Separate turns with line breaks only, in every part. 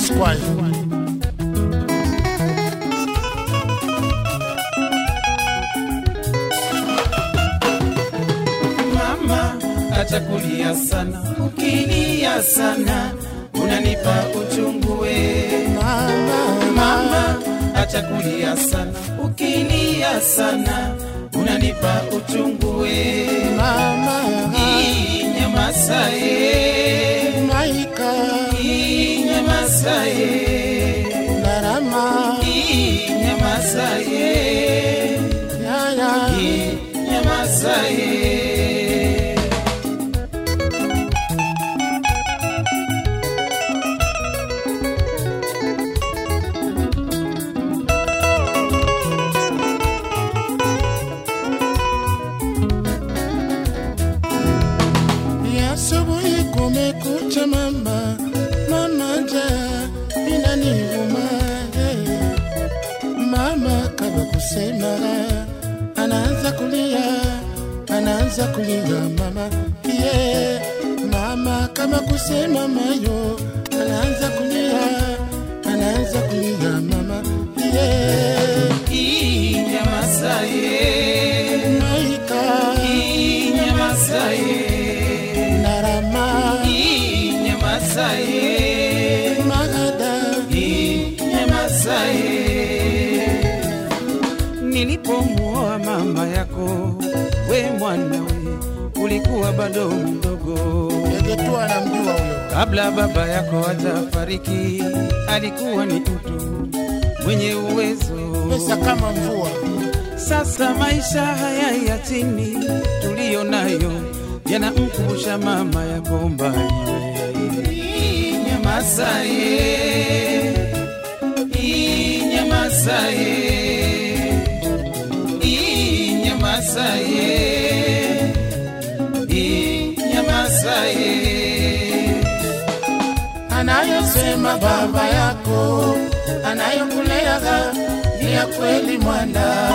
Esquire.
mama acha kulia sana ukilia sana unanipa uchungu we mama acha kulia sana ukilia sana unanipa uchungu we
Mama,
inyamasaye
Maika,
inyamasaye
Narama,
inyamasaye
Yaya,
inyamasaye
ya asubuhi kumekucha mama, mama njaa inaniuma eh. Mama kama kusema anaanza kulia, anaanza kulia mama yeah. Mama kama kusema mayo anaanza kulia, anaanza kulia mama yeah.
inyamasaye
Maika
inyamasaye
narama
inyamasaye
magada
inyamasaye nilipomuoa mama yako we mwanawe ulikuwa bado mdogo
yegetua namjua huyo
kabla baba yako hajafariki alikuwa ni mtu mwenye uwezo
pesa kama mvua
Sasa maisha haya ya chini tuliyo nayo yanamkumbusha mama yako mbali. Inyamasaye, inyamasaye, inyamasaye, inyamasaye.
anayosema baba yako anayokuleaga ni ya kweli mwana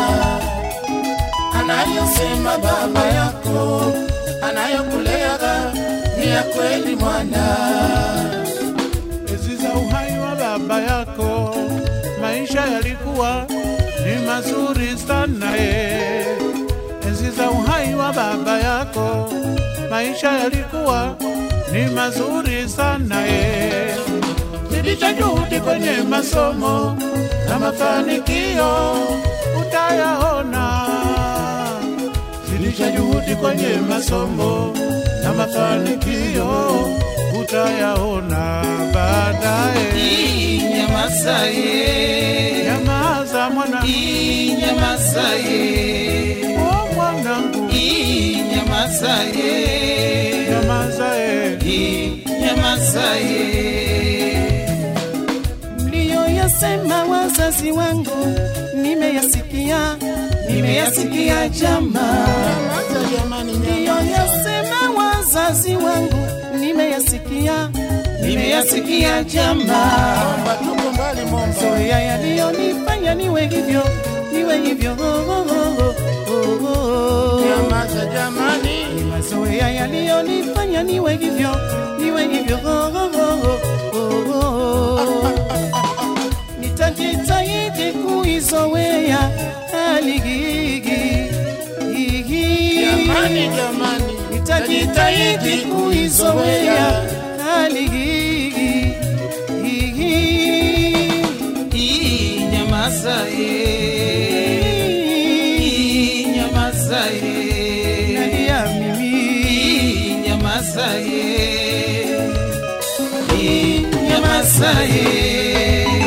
anayosema baba yako anayokuleaga ni ya kweli mwana
Enzi za uhai wa baba yako, maisha yalikuwa ni mazuri sana ye. Enzi za uhai wa baba yako, maisha yalikuwa ni mazuri sana ye. Zidisha juhudi kwenye masomo na mafanikio utayaona. Zidisha juhudi kwenye masomo na mafanikio utayaona baadaye.
Inyamasaye,
Nyamaza mwana,
inyamasaye,
oh mwanangu,
inyamasaye,
nyamaza eh.
inyamasaye.
mliyoyasema wazazi wangu nimeyasikia nimeyasikia jama
Nyamaza jamani, nyamaza.
mliyoyasema wazazi wangu nimeyasikia nimeyasikia jama
Momba, tuko mbali Momba.
zoya yaliyonifanya niwe hivyo niwe hivyo oh, oh, oh, oh, oh.
Nyamaza jamani,
mazoea yaliyonifanya niwe hivyo niwe hivyo oh, oh, oh, oh, oh, oh. nitajitahidi kuizoea hali hii
jamani, jamani,
nitajitahidi kuizoea hali hii
Inyamasaye, inyamasaye,
nalia mimi
inyamasaye, inyamasaye.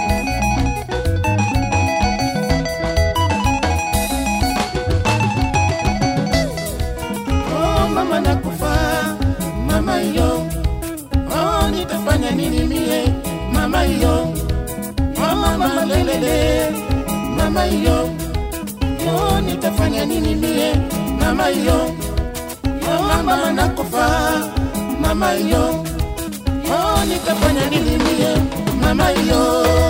oh mama nakufa, mama yo, oh nitafanya nini mie, mama yo, oh mama lelele, mama yo, oh nitafanya nini mie, mama yo, oh mama nakufa, mama yo, oh nitafanya nini mie, mama yo.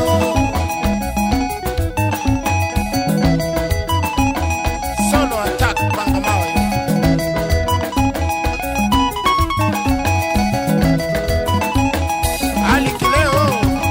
Solo attack panga mawe. Ali Kileo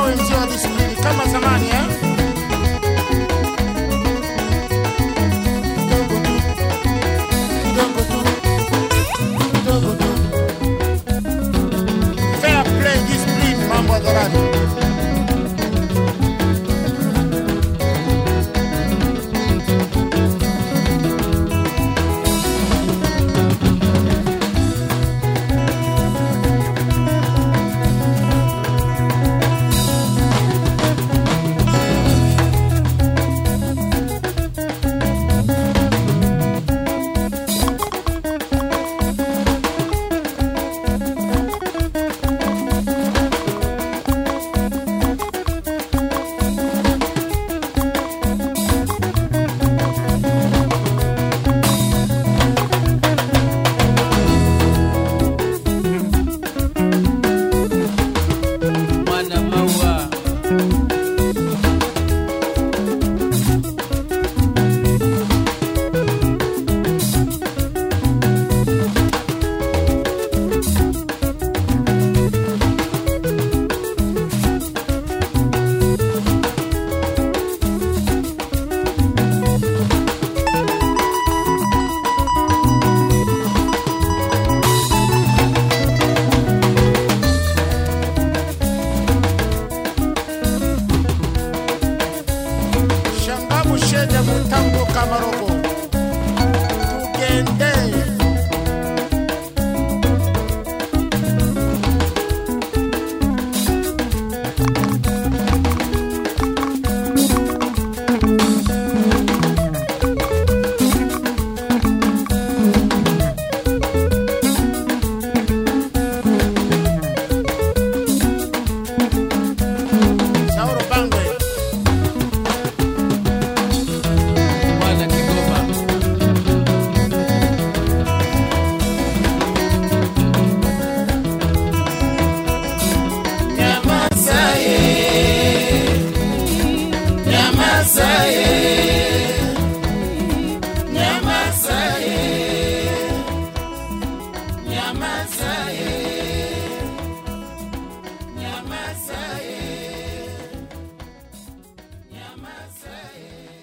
wenzio disiplini kama zamani eh? Kidogo tu, kidogo tu, kidogo tu. Fair play, discipline, mambo hadharani.
mwana maua
Shangamu shede mutambo kamaroko. Tugende. Sauro Bangwe.
mwana Kigoma
Nyamaza,